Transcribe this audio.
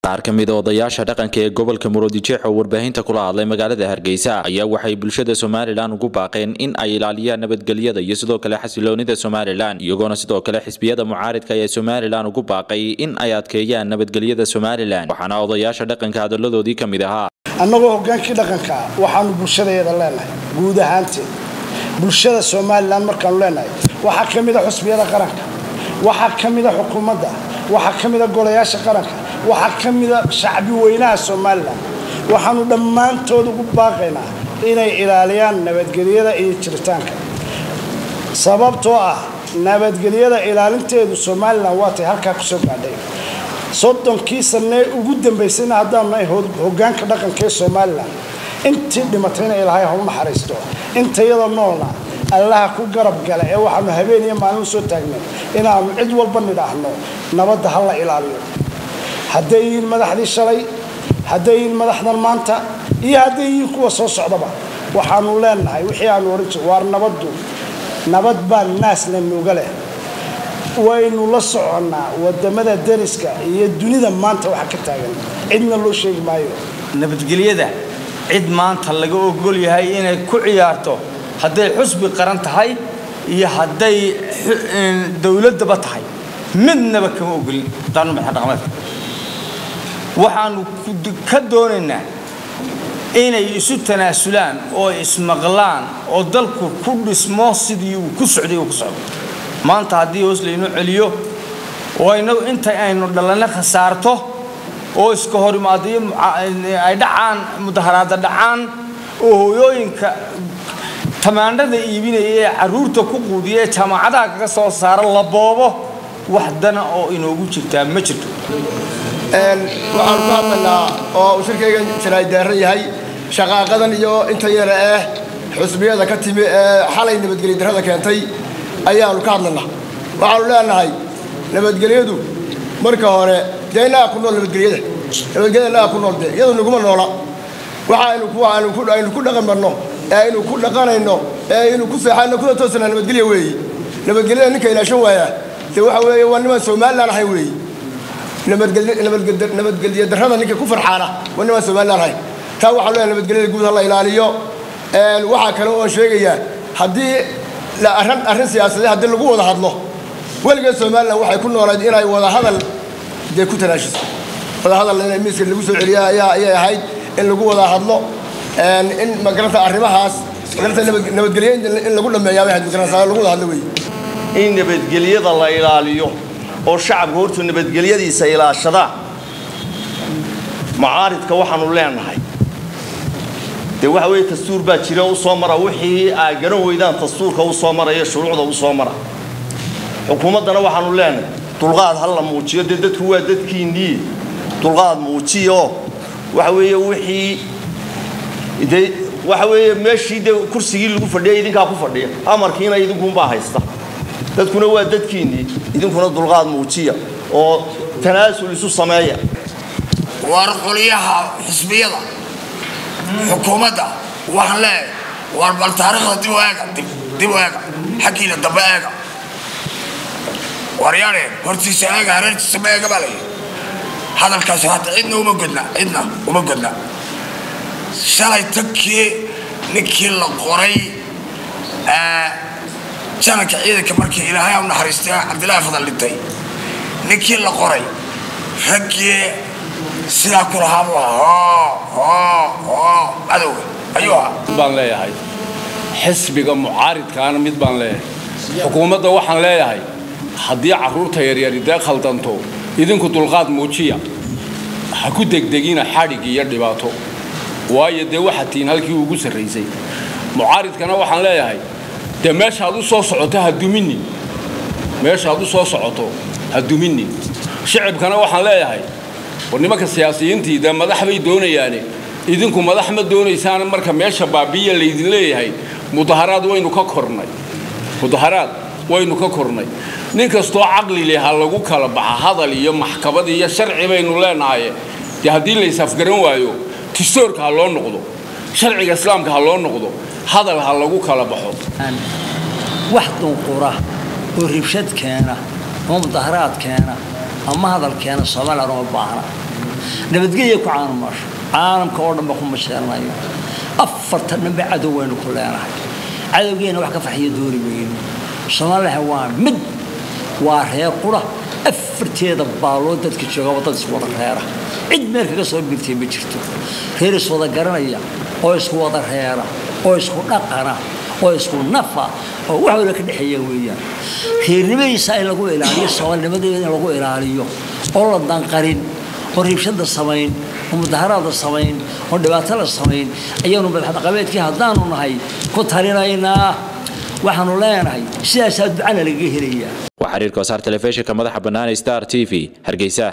qaar ka mid a odayaasha dhaqanka ee gobolka muruodijeex oo warbaahinta kula hadlay magaalada hargeysa ayaa waxay bulshada somalilan ugu baaqeen in ay ilaaliyaan nabadgelyada iyo sidoo kale xasiloonida somalilan iyagoona sidoo kale xisbiyada mucaaridka ee somalilan ugu baaqay in ay adkeeyaan nabadgelyada somalilan waxaana odayaasha dhaqanka hadaladoodii ka mid ahaa annagoo hogaankii dhaqanka waxaanu bulshadeeda leenahay guud ahaanteed bulshada somalilan markaanu leenahay waxaa ka mida xusbiyada qaranka waxaa ka mida xukuumadda waxaa ka mida golayaasha qaranka waxaa ka mida shacbi weynaha somalilan waxaanu dhammaantood ugu baaqaynaa inay ilaaliyaan nabadgelyada iyo jiritaanka sababtoo ah nabadgelyada ilaalinteedu somalilan waatay halkaa kusoo gaadhay soddonkii sanee ugu dambaysayna haddaanu nahay hogaanka dhaqanka ee somalilan intii dhimatayna ilaahay ha u naxariisto intayada noolna allaha ku garab gala ee waxaanu habeen iyo maalin usoo taagnay inaanu cid walba nidhaahno nabadda ha la ilaaliyo hadday yihiin madaxdii shalay hadday yihiin madaxdan maanta iyo hadday yihiin kuwa soo socdaba waxaanu leenahay wixii aanu ohan jir waar nabaddu nabad baa naasna nuuga leh waynu la soconnaa wadamada dariska iyo dunida maanta waxa ka taagan cidna loo sheegi maayo nabadgelyada cid maanta laga ogol yahay inay ku ciyaarto hadday xusbi qaran tahay iyo hadday dowladaba tahay midnaba kama ogolin daanu madaxdhaqameedka waxaanu ka doonaynaa inay isu tanaasulaan oo ismaqlaan oo dalku ku dhismo sidii uu ku socday uu ku socdo maanta haddii hoos laynoo celiyo oo inagu inta aynu dhalanno khasaarto oo iska hor imaadayo ay dhacaan mudaharaada dhacaan oo hooyooyinka tamaandhada iibinaya ee carruurta ku quudiya ee jaamacadaha kaga soo saara la boobo wax dana oo inoogu jirtaa ma jirto waxaanu ku hadlaynaa oo uu shirkaygan jaraaydaarran yahay shaqaaqadan iyo inta yara eh xusbiyada ka timi ee xalay nabadgelya darrada keentay ayaanu ka hadlaynaa waxaanu leenahay nabadgelyadu marka hore dee innaga ku nool nabadgelyada nabadgelyada innaga ku nool dee iyadu naguma noola waxa aynu ku dhaqan marno ee aynu ku dhaqanayno ee aynu ku seexayno kuna toosana nabadgelya weeyi nabadgelyada ninka ilaashan waaya dee waxa weeye waa nimaan somalilan ahay weeyi nabadgelya darrada ninka ku farxaana waa nimaan somalilan ahay taa waxaa leeyahay nabadgelyada guud ha la ilaaliyo waxaa kale oon sheegayaa haddii arrin siyaasadeed haddii lagu wada hadlo weligeed somalilan waxay ku noolayd inay wada hadal dee ku tanaashiso wada hadal in miiska lagu soo celiya ayaa ayay ahayd in lagu wada hadlo in magaranta arrimahaas magaranta nabadgelye in lagu dhameeyaa bay ahayd magaranta lagu wada hadlo wey in nabadgelyada la ilaaliyo oo shacabka hortuu nabadgelyadiisa ilaashadaan mucaaridka waxaanu leenahay dee waxa weeye dastuur baa jira u soo mara wixii aa garan weydaan dastuurka u soo maraya shuruucda u soo mara xukuumaddana waxaanu leenahay dulqaad ha la muujiyo dee dadku waa dadkiinnii dulqaad muujiya oo waxa weeye wixii dee waxa weeye meeshii dee kursigii lagu fadhiyay idinkaa ku fadhiya amarkiina idinkunbaa haysta dadkuna waa dadkiinnii idinkuna dulqaad muujiya oo tanaasul isu sameeya war qoliyaha xisbiyada xukuumadda waxaan leeyahay war bal taariikhda dib u eega dib u eega xaggiina dambe eega waryaane hortiisa eega hareertiisa ma eega baa layihi hadalkaasi hadda cidna uma godna cidna uma godna shalay tankii ninkii la qoray jananka ciidanka markii ilaahay u naxariistay cabdillaahi fadal dhintay ninkii la qoray raggii sidaa ku lahaa buu ahaa cadowga ayuu ahaa baan leeyahay xisbiga mucaaridkaana mid baan leeyahay xukuumadda waxaan leeyahay haddii carruurta yaryari dee khaldanto idinku dulqaad muujiya ha ku degdegina xadhig iyo dhibaato waayo dee waxaad tihiin halkii ugu sarraysay mucaaridkana waxaan leeyahay dee meeshaad u soo socoto ha duminin meeshaad u soo socoto ha duminin shicibkana waxaan leeyahay war nimanka siyaasiyiintii dee madax bay doonayaane idinku madax ma doonaysaan marka meesha baabiya laydin leeyahay mudaharaad waynu ka kornay mudaharaad waynu ka kornay nin kastoo caqli leh ha lagu kala baxa hadal iyo maxkamad iyo sharci baynu leenahay dee haddii laysafgaran waayo tistoorka ha loo noqdo sharciga islaamka ha loo noqdo hadal ha lagu kala baxo wax dunqura oo ribshad keena oo mudaharaad keena ama hadal keena somalilan uma baahna nabadgelya ku caanamasho caalamka oo dhanba ku masheernayo afartan dhanba cadow waynu ku leenahay cadowgeena wax ka farxiyo dooni weyno soomaaliha waa mid waa reer qura afarteeda baaloo dadka joogaba dad isku wada reera cid meel kaga soo birtay ma jirto reer iswada garanaya oo isku wada reera oo isku dhaqana oo isku nafa oo wax wada ka dhexeeya weeyaan reernimadiisa in lagu ilaaliyo soomaalinimadeeda in lagu ilaaliyo oo la danqarin oo riibshada samayn oo mudaharaada samayn oo dhibaato la samayn ayaanu madaxdhaqameedkii haddaanu nahay ku talinaynaa waxaanu leenahay sidaasaa ducana lagaga helayaa waa xiriirka wasaar telefishinka madaxa bannaan star t v hargeysa